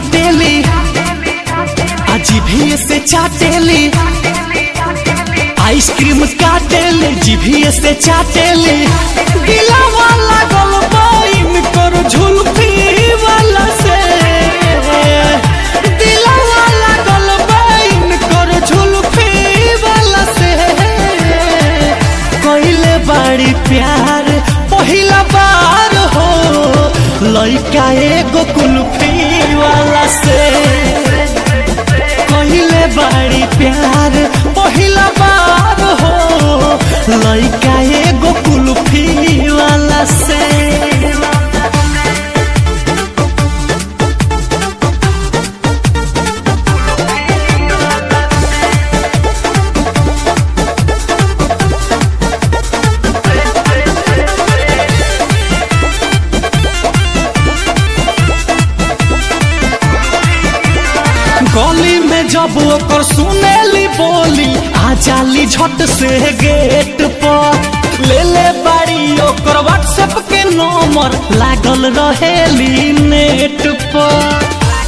काटेली अजीभिए से चाटेली आइसक्रीम काटेली जीभिए से चाटेली गिला वाला गलबाइन कर झुलफी वाला से दिला वाला गलबाइन कर झुलफी वाला से कइले बाड़ी प्यार पहिला बार हो लइका एगो कुल्फी वाला से कहिले बाड़ी प्यार पहिला बार हो लइका एगो कुल्फी वाला से गली में जब ओकर सुनेली बोली आ जाली झट से गेट पर ले ले बाड़ी ओकर व्हाट्सएप के नंबर लागल रहेली नेट पर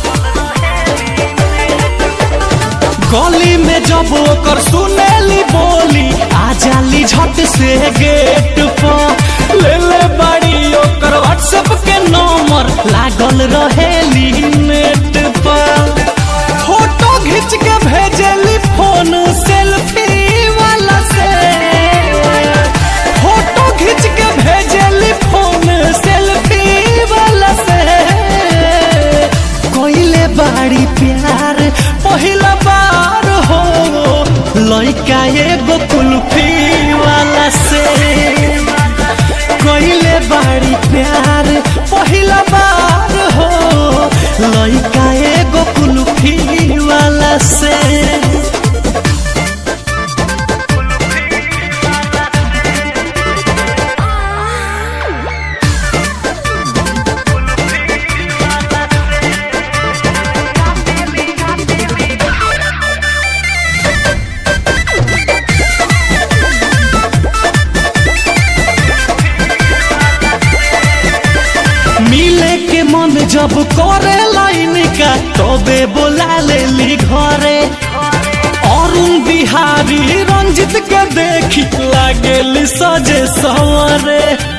गली में जब ओकर सुनेली बोली आ जाली झट से गेट पर ले ले बाड़ी ओकर व्हाट्सएप के नंबर लागल रहेली नेट पर फोटो खींच के भेजली फोन सेल्फी वाला से फोटो खींच के भेजली फोन सेल्फी वाला से कोइले बाड़ी प्यार पहिला बार हो लइका एगो कुल्फी वाला से कोइले बाड़ी प्यार पहिला बार हो लइका एगो कुल्फी वाला से मिले के मन जब करे लाइन का तबे बोला लेली घरे अरुण बिहारी रंजित के देखी लागेली सजे सवरे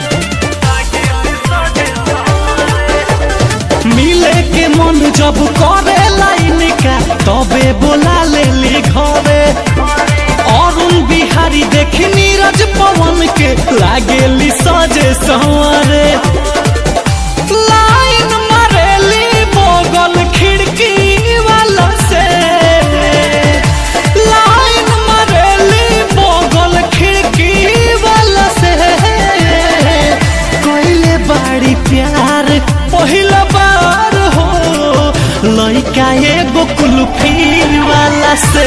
मिले के मन जब करे लाइन का तबे बोला लेली घरे अरुण बिहारी देखी नीरज पवन के लागेली सजे सवरे लाइन मारेली बगल खिड़की वाला से लाइन मारेली बगल खिड़की वाला से कोइले बाड़ी प्यार पहिला बार हो लइका एगो कुल्फी वाला से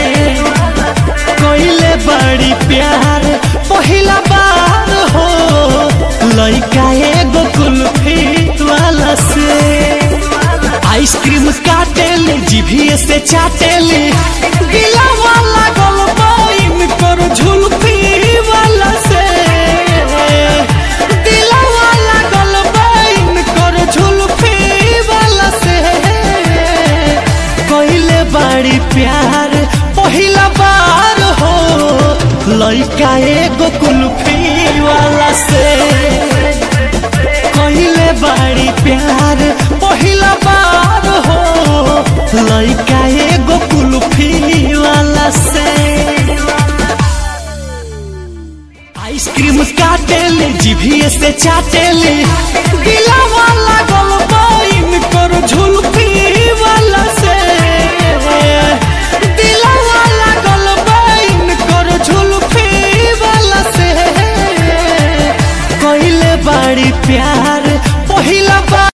कोइले बड़ी प्यार पहिला बार हो लइका एगो कुल्फी वाला से आइसक्रीम काटेली जीभिए से चाटेली गिला वाला गलबाइन कर झुलफी वाला से दिला वाला गलबाइन कर झुलफी वाला से कइले बाड़ी प्यार पहिला बार हो लइका एगो कुल्फी वाला से कइले बाड़ी प्यार पहिला बार हो लइका एगो कुल्फी वाला से आइसक्रीम काटेली जीभिए से चाटेली गिला वाला गल